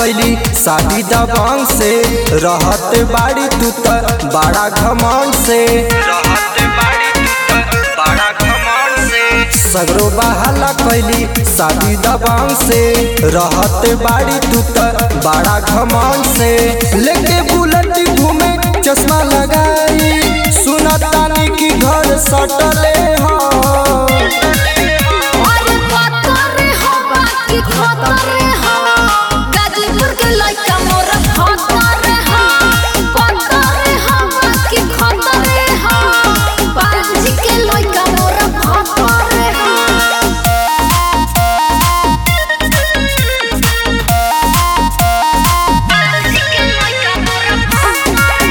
कैली शादी दबांग से रहत बाड़ी तू त बड़ा घमंड से रहत बाड़ी तू त बड़ा घमंड से सगरो बहाला कैली शादी दबांग से रहत बाड़ी तू त बड़ा घमंड से लेके बुलेट घूमे चश्मा लगाई सुनतानी की घर सटले हाँ अरे पतरे हो बाकी खतरे हो गाजीपुर के लइका मोर खतरे हो पतरे हो बाकी खतरे हो बाजी के लइका मोर खतरे हो बाजी के लइका मोर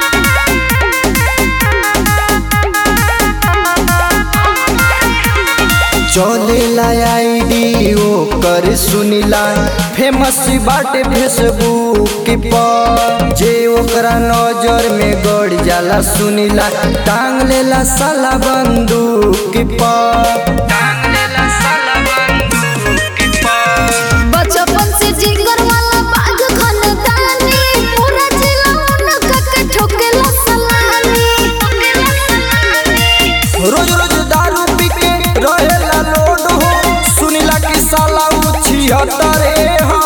चलेला आईडी ओकर सुनिला फेमस बाटे फेसबुक पर जे ओकरा नजर में गड़ जाला सुनिला टांग लेला साला बंदूक पर टांग लेला साला बंदूक पर बचपन से जिगर वाला बाग खानदानी पूरा जिला उनका के ठोकेला सलामी रोज रोज दारू पी के रहेला लोड हो सुनिला कि साला उछिहत्तरे हो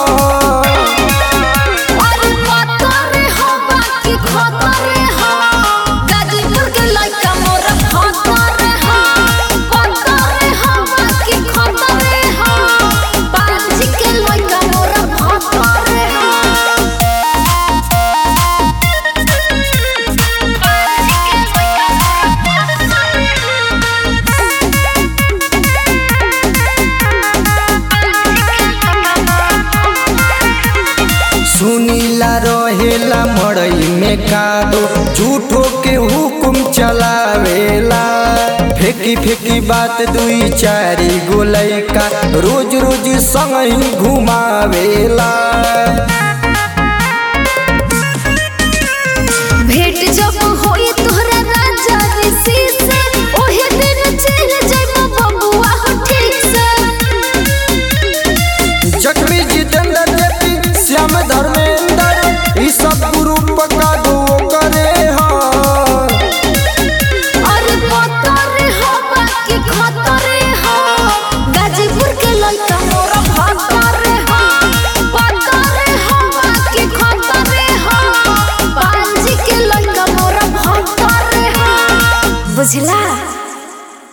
अरे पतरे हो बाकी खतरे हो गाजीपुर के लइका मोर खतरे हो पतरे हो बाकी खतरे हो बाजी के लइका मोर खतरे हो सुनीला रहेला मड़ई में कादो झूठो के हुकुम चलावेला फेंकी फेंकी बात दुई चारी गोलई का रोज रोज संग ही घुमावेला भेंट जब होई तोहरा राजा ऋषि से ओहे दिन चल जाइबो बबुआ हो ठीक से जख्मी जितेंद्र जेपी श्याम धर्मेंद्र ई सब ग्रुप का दो करे हाँ अरे पतरे हो बाकी खतरे हो गाजीपुर के लइका मोर भतरे हो पतरे हो बाकी खतरे हो बांजी के लइका मोर भतरे हो बुझला